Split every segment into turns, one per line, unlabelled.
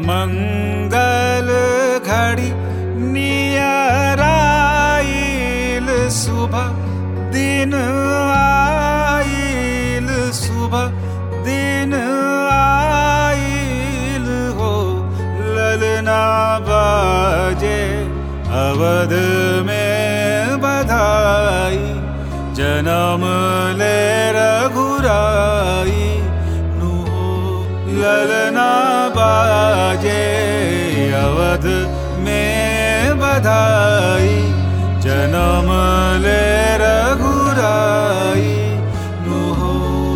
मंगल घड़ी नियराइल सुबह दिन आइल सुबह दिन आइल हो ललना बाजे अवध में बधाई जन्म ले रघुराई नु हो ललना बाजे अवध में बधाई जन्म ले रघुराई नु हो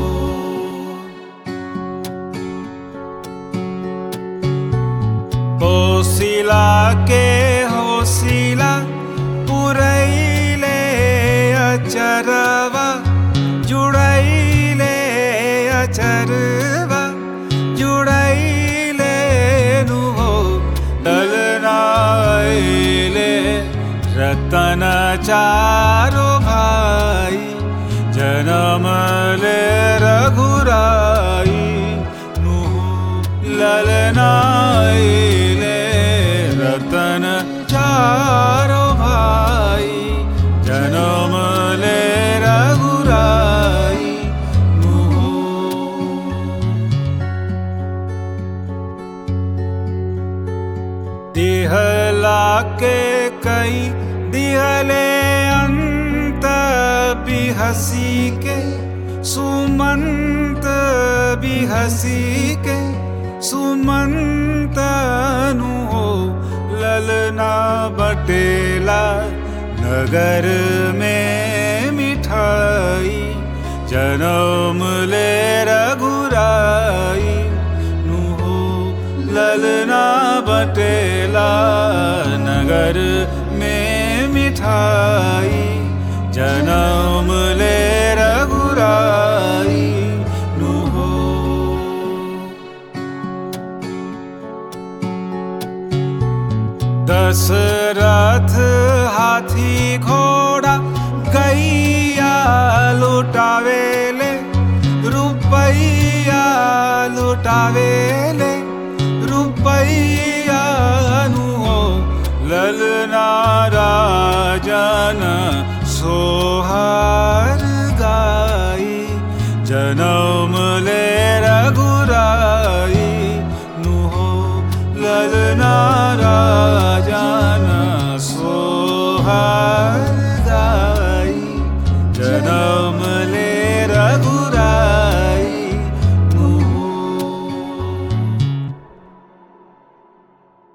होसिला के होसिला पुरैले अचरवा जुड़ैले अचरवा जुड़ैले नु हो डलनाइले रतन चारो भाई जन्म ले रघुराई नु हो ललनाइले रतन चारो भाई जन्म ले रघुराई नु हो दिहला के कई दिहले अंत भी हसी के सुमंत भी हसी के सुमंत नु हो ललना बटेला नगर में मिठाई जन्म ले रघुराई नु हो ललना बटेला नगर में मिठाई जन्म ले रघुराई नु हो दशरथ हाथी घोड़ा गैया लुटावेले रुपैया लुटावेले रुपैया नु हो ललना राजन सोहार गाई जन्म